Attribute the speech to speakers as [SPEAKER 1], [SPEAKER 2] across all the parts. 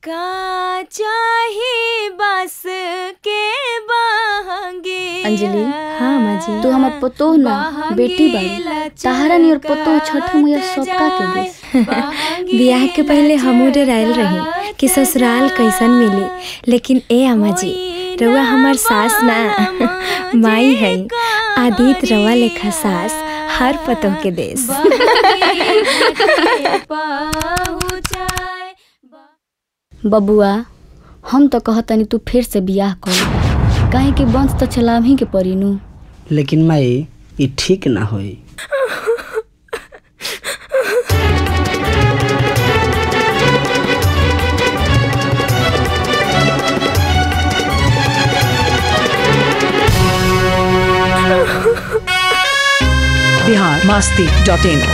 [SPEAKER 1] का चाही बस के बहंगे
[SPEAKER 2] अंजलि हाँ माँ जी तू हमार पतोह ना बेटी बाड़ी तहारा नियर पतोह छठ मैया सबका के दे
[SPEAKER 3] बियाह के पहले हमू डरायल रही कि ससुराल कैसन मिली लेकिन ए अम्मा जी रउआ हमार सास ना माई है आदित रवा लेखा सास हर पतोह के देश
[SPEAKER 2] बबुआ हम तो कहतनी तू फिर से बियाह कर काहे कि वंश तो चलाम ही के पड़ी नु
[SPEAKER 4] लेकिन माई ई ठीक ना होई
[SPEAKER 5] बिहार मस्ती डॉट इन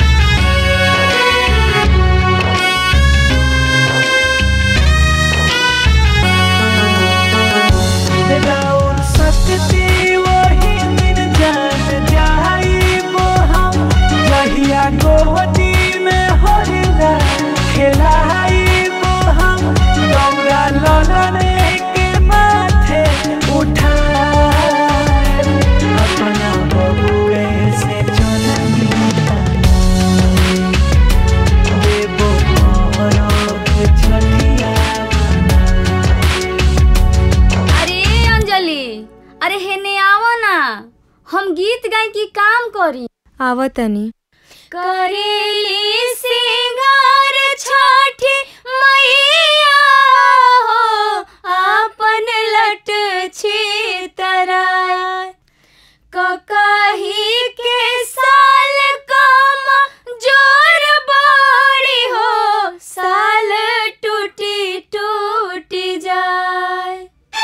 [SPEAKER 2] अरे अंजलि अरे हेने आवो ना हम गीत गाय की काम करी
[SPEAKER 3] आवतनी
[SPEAKER 1] करेली सिंगार छठी मैया हो आपन लट छी तराय ककही के साल कम जोर बाड़ी हो साल टूटी टूटी जाए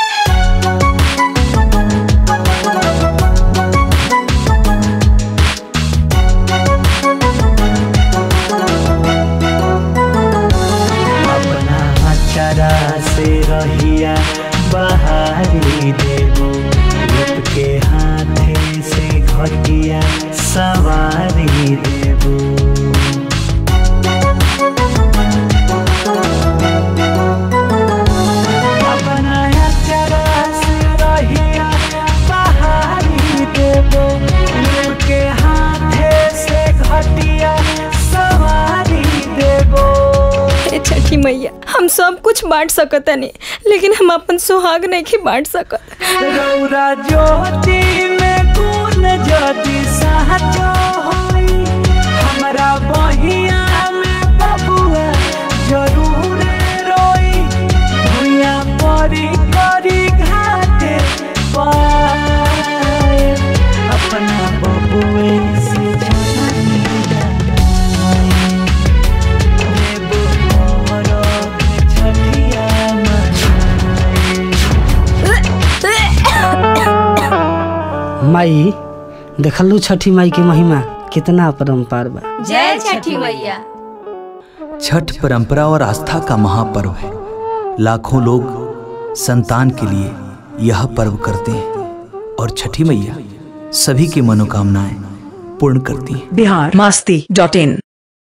[SPEAKER 6] अपना अचरा से रहिया बहारी देबो रूप के हाथे से घटिया सवारी देबो अपना अचरा से रहिया बहारी देबो रूप के हाथे से घटिया सवारी देबो
[SPEAKER 3] हे छठी मैया हम सब कुछ बांट सकतनी लेकिन हम अपन सुहाग नहीं बांट सकत
[SPEAKER 6] रौरा ज्योति में गुण ज्योति सहजो होई हमरा बहिया में बबुआ जरूर रोई भुइया परी करी घाटे पाए अपना बबुए से जानी देबो मोरो छठिया
[SPEAKER 4] माई देखलू छठी माई के महिमा कितना अपरम्पार बा
[SPEAKER 2] जय छठी मैया
[SPEAKER 7] छठ परंपरा और आस्था का महापर्व है लाखों लोग संतान के लिए यह पर्व करते हैं और छठी मैया सभी की मनोकामनाएं पूर्ण करती हैं
[SPEAKER 5] बिहार मस्ती डॉट इन